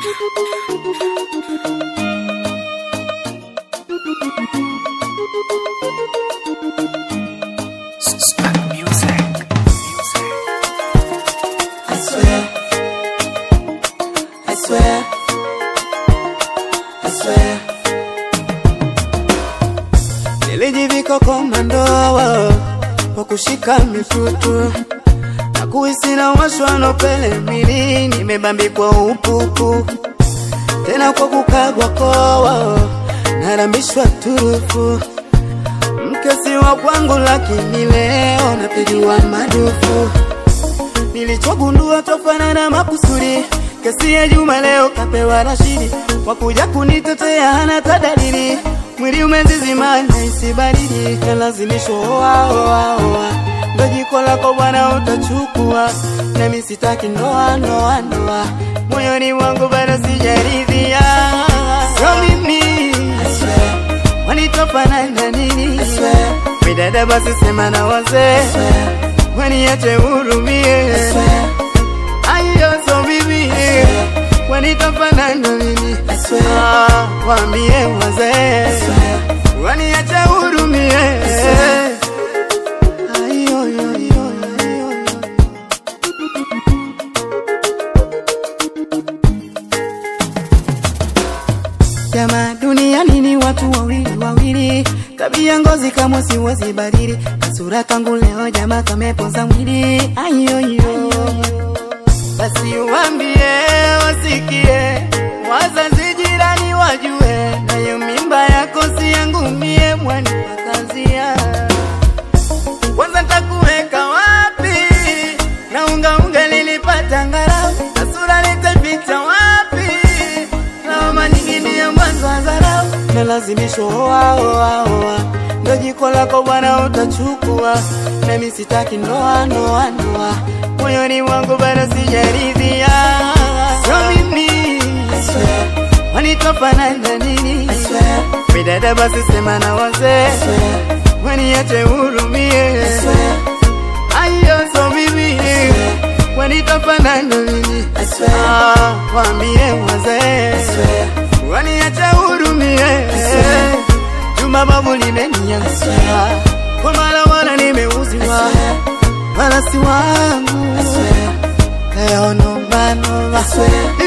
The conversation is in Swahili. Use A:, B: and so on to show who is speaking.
A: I swear, I swear, I swear. Nilijivika komando kwa kushika mitutu na kuhisi na washwa na pele mwili, nimebambikwa upupu tena kwa kukagwa koa, narambishwa turufu mkesi wa kwangu, lakini leo napigiwa madufu nilichogundua tofana na makusudi kesi ya Juma leo kapewa Rashidi wakuja kunitetea hana tadalili mwili umezizima na isibaridi kalazimishwa oa oa oa ndo jiko lako bwana utachukua nami sitaki ndoa ndoa ndoa moyoni mwangu bado sijaridhia sio mimi wanitofana na nini midada basi sema na wazee waniache hurumie ayo so bibi wanitofana na nini Ah, waambie wazee waniache hurumie Ayo, yo, yo, yo, yo, yo. Jamaa duniani ni watu wawili wawili, tabia ngozi kama siwezi badili, kasura kangu leo jamaa kamepoza mwili. Ayoyo, basi uambie wasikie, wazazi jirani wajue, nayo mimba yako si yangu mie, mwani wakazia kwanza takuweka wapi? na unga unga lilipata ngarau na sura litapita wapi? lawama nyingine ya mwanzo wa dharau na lazimisho oa oa oa ndo jiko lako bwana utachukua, nami sitaki ndoa ndoa ndoa, moyoni mwangu bado sijaridhia, sio mimi wanitofana na nini? Midada basi sema na wazee waniache hurumie, ayo so mimi wanitofana na nini? Ah, waambie wazee waniache hurumie, Juma babu limeniangusha kwa mara wala nimeuziwa, wala si wangu leo nomba nomba